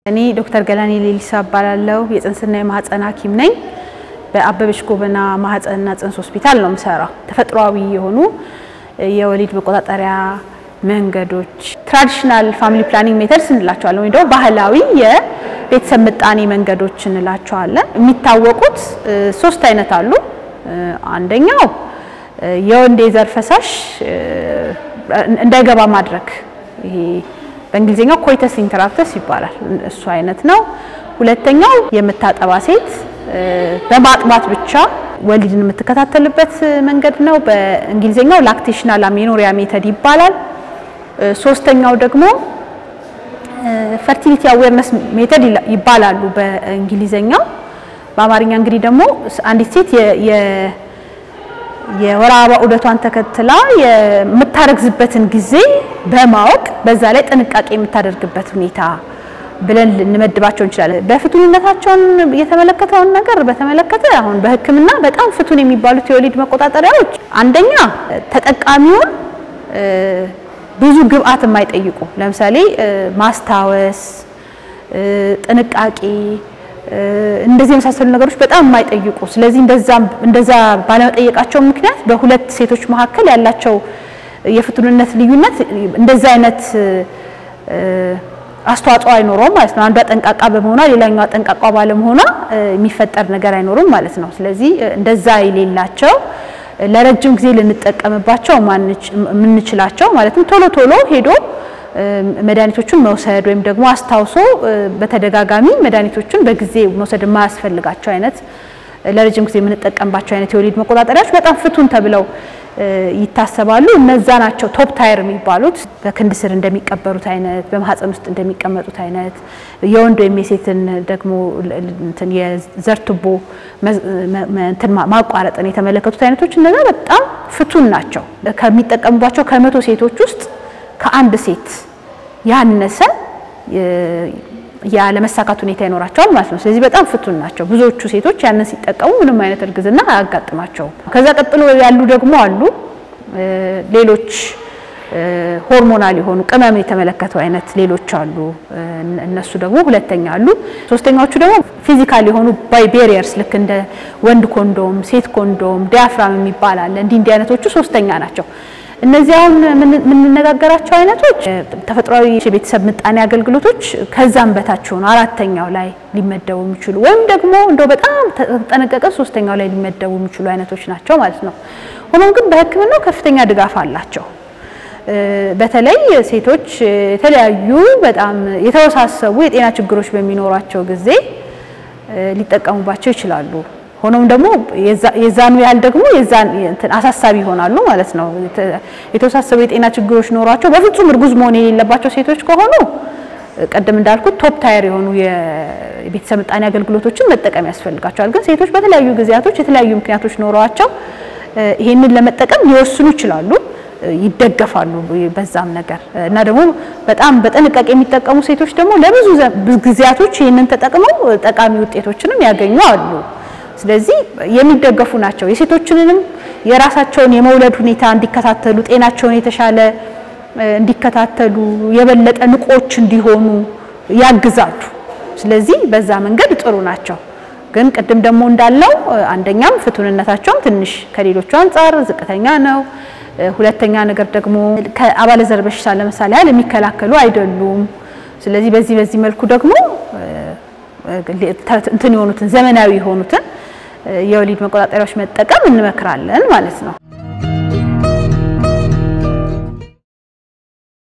እኔ ዶክተር ገላኔ ሌሊሳ እባላለሁ። የጽንስና የማህፀን ሐኪም ነኝ። በአበበች ጎበና ማህፀንና ጽንስ ሆስፒታል ነው የምሰራው። ተፈጥሯዊ የሆኑ የወሊድ መቆጣጠሪያ መንገዶች ትራዲሽናል ፋሚሊ ፕላኒንግ ሜተድስ እንላቸዋለን፣ ወይም ደግሞ ባህላዊ የቤተሰብ ምጣኔ መንገዶች እንላቸዋለን። የሚታወቁት ሶስት አይነት አሉ። አንደኛው የወንድ የዘር ፈሳሽ እንዳይገባ ማድረግ ይሄ በእንግሊዝኛው ኮይተስ ኢንተራፕተስ ይባላል። እሱ አይነት ነው። ሁለተኛው የምታጠባ ሴት በማጥባት ብቻ ወሊድን የምትከታተልበት መንገድ ነው። በእንግሊዝኛው ላክቴሽናል አሜኖሪያ ሜተድ ይባላል። ሶስተኛው ደግሞ ፈርቲሊቲ አዌርነስ ሜተድ ይባላሉ በእንግሊዝኛው። በአማርኛ እንግዲህ ደግሞ አንዲት ሴት የወር አበባ ዑደቷን ተከትላ የምታረግዝበትን ጊዜ በማወቅ በዛ ላይ ጥንቃቄ የምታደርግበት ሁኔታ ብለን ልንመድባቸው እንችላለን። በፍቱንነታቸውን የተመለከተውን ነገር በተመለከተ አሁን በሕክምና በጣም ፍቱን የሚባሉት የወሊድ መቆጣጠሪያዎች አንደኛ ተጠቃሚውን ብዙ ግብአት የማይጠይቁ ለምሳሌ ማስታወስ፣ ጥንቃቄ እንደዚህ የመሳሰሉ ነገሮች በጣም የማይጠይቁ ስለዚህ እንደዛ ባለመጠየቃቸው ምክንያት በሁለት ሴቶች መካከል ያላቸው የፍቱንነት ልዩነት እንደዛ አይነት አስተዋጽኦ አይኖረውም ማለት ነው። አንዷ ጠንቃቃ በመሆኗ ሌላኛዋ ጠንቃቋ ባለመሆኗ የሚፈጠር ነገር አይኖርም ማለት ነው። ስለዚህ እንደዛ የሌላቸው ለረጅም ጊዜ ልንጠቀምባቸው የምንችላቸው ማለትም ቶሎ ቶሎ ሄዶ መድኃኒቶቹን መውሰድ ወይም ደግሞ አስታውሶ በተደጋጋሚ መድኃኒቶቹን በጊዜ መውሰድ የማያስፈልጋቸው አይነት ለረጅም ጊዜ የምንጠቀምባቸው አይነት የወሊድ መቆጣጠሪያዎች በጣም ፍቱን ተብለው ይታሰባሉ። እነዛ ናቸው ቶፕ ታየር የሚባሉት በክንድ ስር እንደሚቀበሩት አይነት፣ በማህፀን ውስጥ እንደሚቀመጡት አይነት የወንድ ወይም የሴትን ደግሞ እንትን የዘር ቱቦ እንትን ማቋረጥን የተመለከቱት አይነቶች እነዛ በጣም ፍቱን ናቸው። ከሚጠቀሙባቸው ከመቶ ሴቶች ውስጥ ከአንድ ሴት ያነሰ ያለመሳካት ሁኔታ ይኖራቸዋል ማለት ነው። ስለዚህ በጣም ፍቱን ናቸው። ብዙዎቹ ሴቶች ያንን ሲጠቀሙ ምንም አይነት እርግዝና አያጋጥማቸውም። ከዛ ቀጥሎ ያሉ ደግሞ አሉ ሌሎች ሆርሞናል የሆኑ ቅመም የተመለከቱ አይነት ሌሎች አሉ። እነሱ ደግሞ ሁለተኛ አሉ። ሶስተኛዎቹ ደግሞ ፊዚካል የሆኑ ባይ ቤሪየርስ ልክ እንደ ወንድ ኮንዶም፣ ሴት ኮንዶም፣ ዲያፍራም የሚባል አለ። እንዲህ እንዲህ አይነቶቹ ሶስተኛ ናቸው። እነዚህ አሁን የምንነጋገራቸው አይነቶች ተፈጥሯዊ የቤተሰብ ምጣኔ አገልግሎቶች ከዛም በታች ሆኑ አራተኛው ላይ ሊመደቡ የሚችሉ ወይም ደግሞ እንደው በጣም ተጠነቀቀ ሶስተኛው ላይ ሊመደቡ የሚችሉ አይነቶች ናቸው ማለት ነው። ሆኖም ግን በሕክምናው ከፍተኛ ድጋፍ አላቸው። በተለይ ሴቶች የተለያዩ በጣም የተወሳሰቡ የጤና ችግሮች በሚኖሯቸው ጊዜ ሊጠቀሙባቸው ይችላሉ። ሆኖም ደግሞ የዛኑ ያህል ደግሞ የዛን አሳሳቢ ይሆናሉ ማለት ነው። የተወሳሰቡ የጤና ችግሮች ኖሯቸው በፍጹም እርጉዝ መሆን የሌለባቸው ሴቶች ከሆኑ ቀደም እንዳልኩት ቶፕ ታየር የሆኑ የቤተሰብ ምጣኔ አገልግሎቶችን መጠቀም ያስፈልጋቸዋል። ግን ሴቶች በተለያዩ ጊዜያቶች የተለያዩ ምክንያቶች ኖሯቸው ይሄንን ለመጠቀም ሊወስኑ ይችላሉ፣ ይደገፋሉ በዛም ነገር እና ደግሞ በጣም በጥንቃቄ የሚጠቀሙ ሴቶች ደግሞ ለብዙ ጊዜያቶች ይህንን ተጠቅመው ጠቃሚ ውጤቶችንም ያገኙ አሉ። ስለዚህ የሚደገፉ ናቸው። የሴቶችንንም የራሳቸውን የመውለድ ሁኔታ እንዲከታተሉ፣ ጤናቸውን የተሻለ እንዲከታተሉ፣ የበለጠ ንቆች እንዲሆኑ ያግዛሉ። ስለዚህ በዛ መንገድ ጥሩ ናቸው። ግን ቅድም ደግሞ እንዳለው አንደኛም ፍቱንነታቸውም ትንሽ ከሌሎቹ አንጻር ዝቅተኛ ነው። ሁለተኛ ነገር ደግሞ ከአባለዘር በሽታ ለምሳሌ ያህል የሚከላከሉ አይደሉም። ስለዚህ በዚህ በዚህ መልኩ ደግሞ እንትን የሆኑትን ዘመናዊ የሆኑትን የወሊድ መቆጣጠሪያዎች መጠቀም እንመክራለን ማለት ነው።